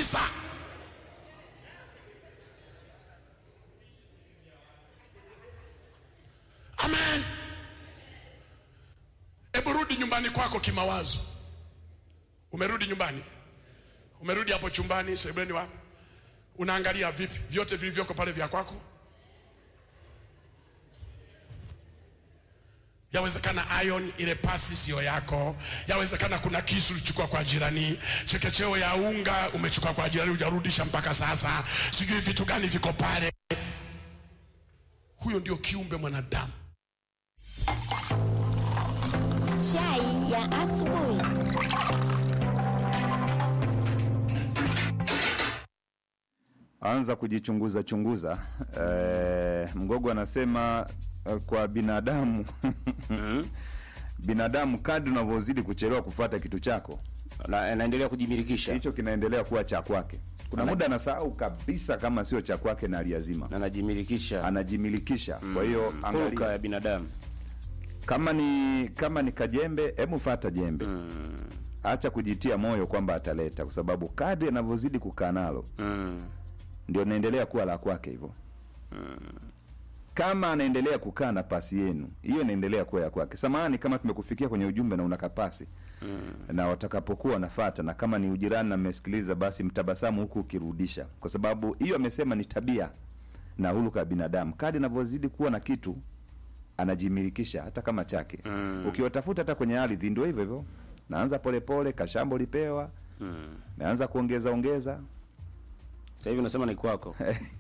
kabisa amen hebu rudi nyumbani kwako kimawazo umerudi nyumbani umerudi hapo chumbani sebuleni wapi unaangalia vipi vyote vilivyoko pale vya kwako yawezekana iron ile pasi siyo yako yawezekana kuna kisu ulichukua kwa jirani chekecheo ya unga umechukua kwa jirani hujarudisha mpaka sasa sijui vitu gani viko pale huyo ndio kiumbe mwanadamu Chai ya asubuhi. anza kujichunguza chunguza. Eh, Mgogo anasema eh, kwa binadamu binadamu, kadri unavyozidi kuchelewa kufuata kitu chako, Na- anaendelea kujimilikisha hicho kinaendelea kuwa cha kwake. Kuna Ana- muda anasahau kabisa kama sio cha kwake na aliazima, na anajimilikisha anajimilikisha. Kwa hiyo hulka angalia ya binadamu kama ni kama ni kajembe, hebu fata jembe acha kujitia moyo kwamba ataleta, kwa sababu kadri anavyozidi kukaa nalo mm. ndio naendelea kuwa la kwake hivyo. Kama anaendelea kukaa na pasi yenu, hiyo inaendelea kuwa ya kwake. Samahani kama tumekufikia kwenye ujumbe na unaka pasi na watakapokuwa wanafata, na kama ni ujirani na mmesikiliza, basi mtabasamu huku ukirudisha, kwa sababu hiyo amesema ni tabia na huluka ya binadamu. Kadri anavyozidi kuwa na kitu anajimilikisha hata kama chake. Ukiwatafuta hata kwenye ardhi ndio hivyo hivyo, naanza polepole, kashambo lipewa, naanza kuongeza ongeza sasa hivi unasema ni kwako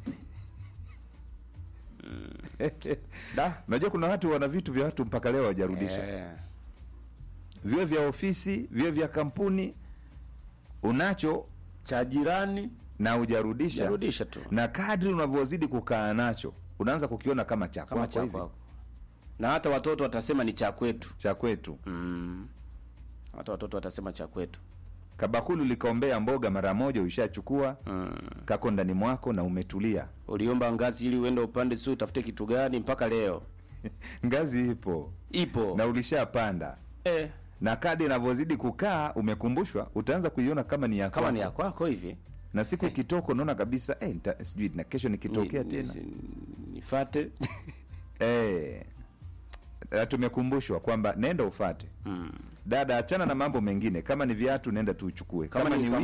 da Unajua kuna watu wana vitu vya watu mpaka leo hawajarudisha, Eh. viwe vya ofisi, viwe vya kampuni, unacho cha jirani na hujarudisha, jarudisha tu na kadri unavyozidi kukaa nacho unaanza kukiona kama cha kama kwako cha hivi, kwako na hata watoto watasema ni cha kwetu cha kwetu. mm. hata watoto watasema cha kwetu Kabakulu likaombea mboga mara moja, uishachukua mm. kako ndani mwako na umetulia. uliomba ngazi ili uende upande si utafute kitu gani mpaka leo Ngazi ipo ipo na ulishapanda, eh, na kadri inavyozidi kukaa umekumbushwa, utaanza kuiona kama ni ya kama ni ya kwako. kwako hivi na siku ikitoka unaona kabisa eh, nita- sijui na kesho nikitokea Ni- tena ni- nifate Eh, na tumekumbushwa kwamba nenda ufate mm. dada, achana na mambo mengine. Kama ni viatu, nenda tu uchukue. Kama, Kama ni ni wigi,